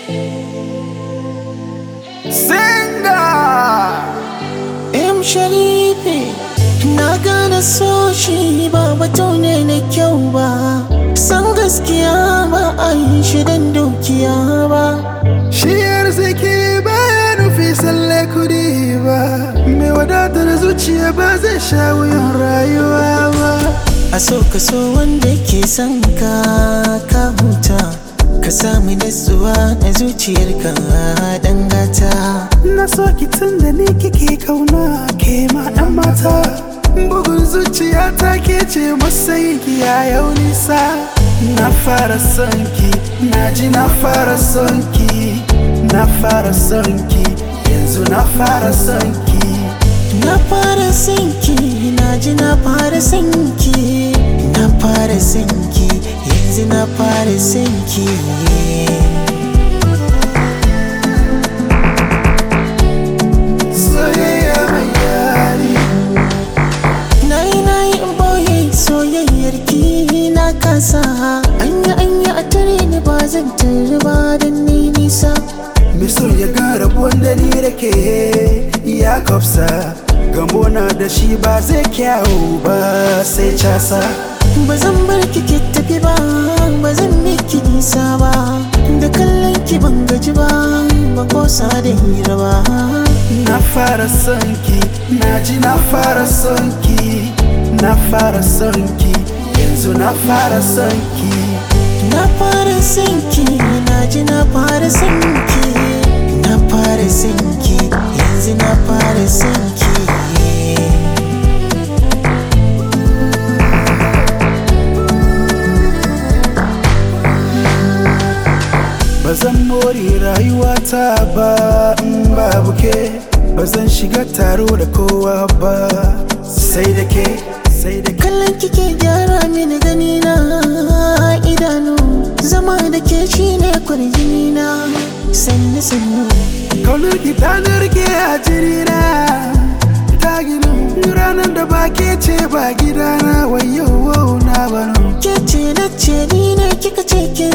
Singa M Sharifi Na gane so shi ba batu ne na kyau ba San gaskiya ba a yi shi don dukiya ba Shi arziki baya nufi tsalle kudi ba Mai wadatar zuciya ba zai sha wuyan rayuwa ba A so ka so wanda ke son ka ka huta Ka samu natsuwa na zuciyarka dan gata Na so ki tun da ni kike kauna ke ma dan mata Bugun zuciya ta ke ce masayin ki ya yau nisa Na fara son ki, na ji na fara son ki Na fara son ki, yanzu na fara son ki Na fara sinki, na ji na fara sinki Na fara sinki, yanzu na fara sinki Soyayya mai yari Na yi na yi in boye soyayyar ki na kasa Anya anya a tare ni ba zan tare ba don ni nisa Mai so ya ga rabuwan da ni da ke ya kafsa Gamo na da shi ba zai kyawu ba sai casa Ba zan bar ki ki tafi ba, ba zan miki nisa ba Da kallon ki ban gaji ba, ba kosa da hira ba Na fara son ki, na ji na fara son ki Na fara son ki, yanzu na fara son ki Na fara sinki, na ji na fara sinki Na fara sinki, yanzu na fara sinki Ba zan more rayuwata ba in babu ke Ba zan shiga taro da kowa ba Sai da ke, sai da ke Kallon kike gyara mini gani na idanu Zama da ke shine kwarjini na Sannu sannu Kaunar ki ta narke a jirina Ta ginu ranar da ba ke ce ba gidana wayo na bano Ke ce na ce ni ne kika ce kin